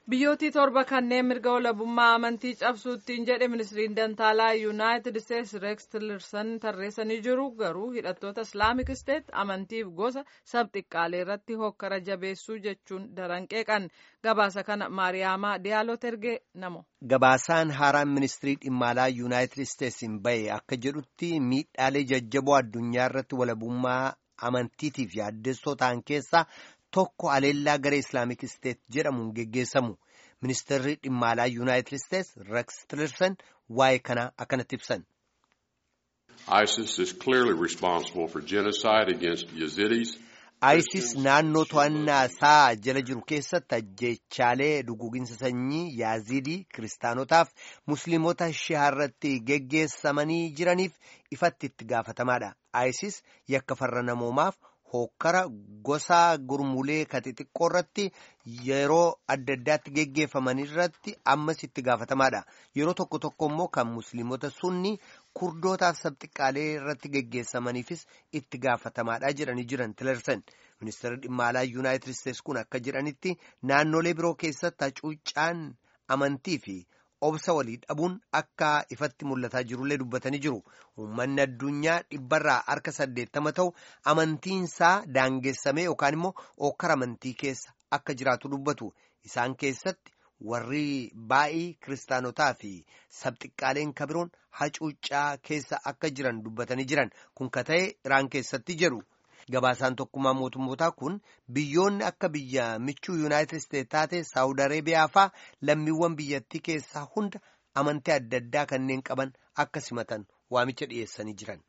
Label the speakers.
Speaker 1: Biyyootii torba kanneen mirga walabummaa amantii cabsuuttiin jedhe ministiriin dantaalaa yuunaayitid isteetsi reeks tillerson tarreessanii jiru garuu hidhattoota islaamik isteet amantiif gosa sabxiqqaalee irratti hokkara jabeessuu jechuun daran qeeqan gabaasa kana maariyaamaa diyaaloo tergee namo.
Speaker 2: Gabaasaan haaraan ministirii dhimma alaa yuunaayitid isteetsiin bahe akka jedhutti miidhaalee jajjaboo addunyaa irratti walabummaa amantiitiif yaaddessoo ta'an keessaa. tokko aleellaa garee islaamik isteet jedhamuun geggeessamu ministeerri dhimma alaa yuunaayitid isteets reeks tillerson waa'ee kanaa akkanatti ibsan.
Speaker 3: ISIS is clearly responsible for genocide against Yazidis.
Speaker 2: ISIS naannoo to'annaa isaa jala jiru keessatti ajjeechaalee duguuginsa sanyii yaazidii kiristaanotaaf musliimota shihaarratti geggeessamanii jiraniif ifatti itti gaafatamaadha. ISIS yakka farra namoomaaf. hokkara gosa gurmulee ka xixiqqoo irratti yeroo adda addaatti geggeeffaman irratti ammas itti gaafatamaadha yeroo tokko tokko immoo kan musliimota sunni kurdootaaf sabxiqqaalee irratti geggeessamaniifis itti gaafatamaadha jedhanii jiran tilersan ministeerri dhimma alaa yuunaayitid isteets kun akka jedhanitti naannolee biroo keessatti hacuuccaan amantii fi obsa walii dhabuun akka ifatti mul'ataa jirullee dubbatanii jiru uummanni addunyaa dhibbarraa harka saddeettama ta'u amantiinsaa daangessamee yookaan immoo okkara amantii keessa akka jiraatu dubbatu isaan keessatti warri baay'ee kiristaanotaa fi sabxiqqaaleen kabiroon hacuuccaa keessa akka jiran dubbatanii jiran kun ka ta'e iraan keessatti jedhu. Gabaasaan tokkummaa mootummootaa kun biyyoonni akka biyya michuu yuunaayitid isteetsi taate saawud areebiyaa faa lammiiwwan biyyattii keessaa hunda amantii adda addaa kanneen qaban akka simatan waamicha dhiyeessanii jiran.